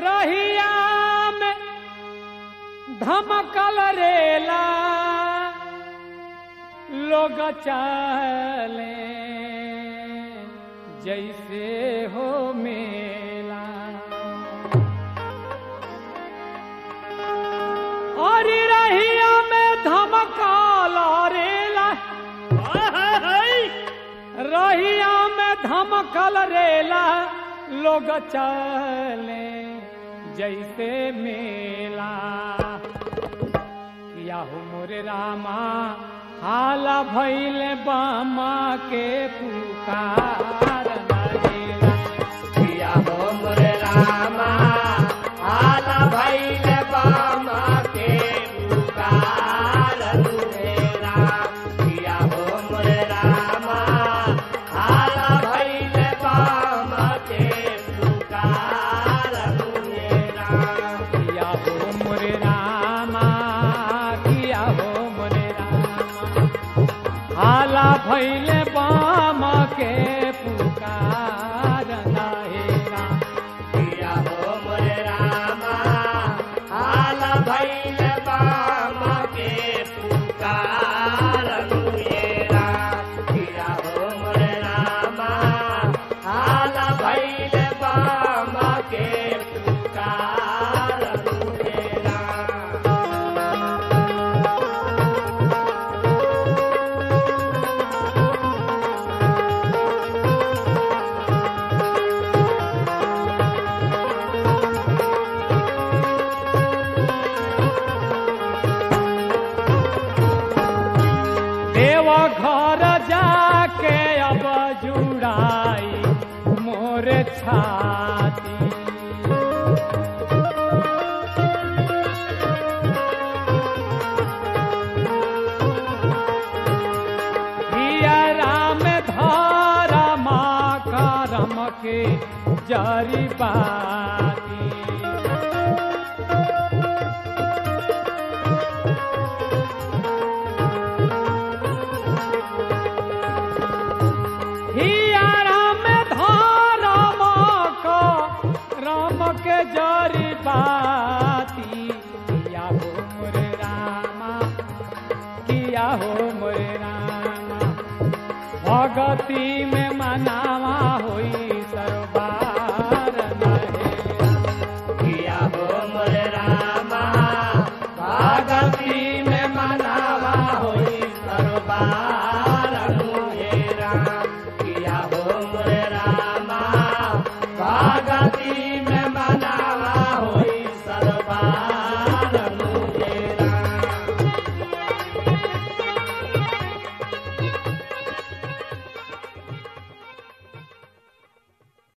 रहिया में धमकल रेला लोग चले जैसे हो मेला और रहिया में धमकल रेला रहिया में धमकल रेला लोग चले जैसे मेला किया हो मोरे रामा हाला भैल बामा के पुकार लगेला किया हो मोरे रामा आला भैल बामा के पुकार तुमेरा किया हो मोरे रामा आला भैल बामा के पुकार तुमेरा किया हो मोरे रामा किया हो मोरे रामा हाला भैल बामा के पुकार लगेला किया हो मोरे रामा आला भैल बामा के पुकार तुमेरा किया हो मोरे रामा आला भैल बामा के पुकार तुमेरा देवा घर जाके अब जुड़ाई मोर छाती हिया राम धारा माँ करम के जरी बाती हिया राम धारम को राम के जरी बाती किया हो मोरे रामा किया हो मोरे रामा भगती में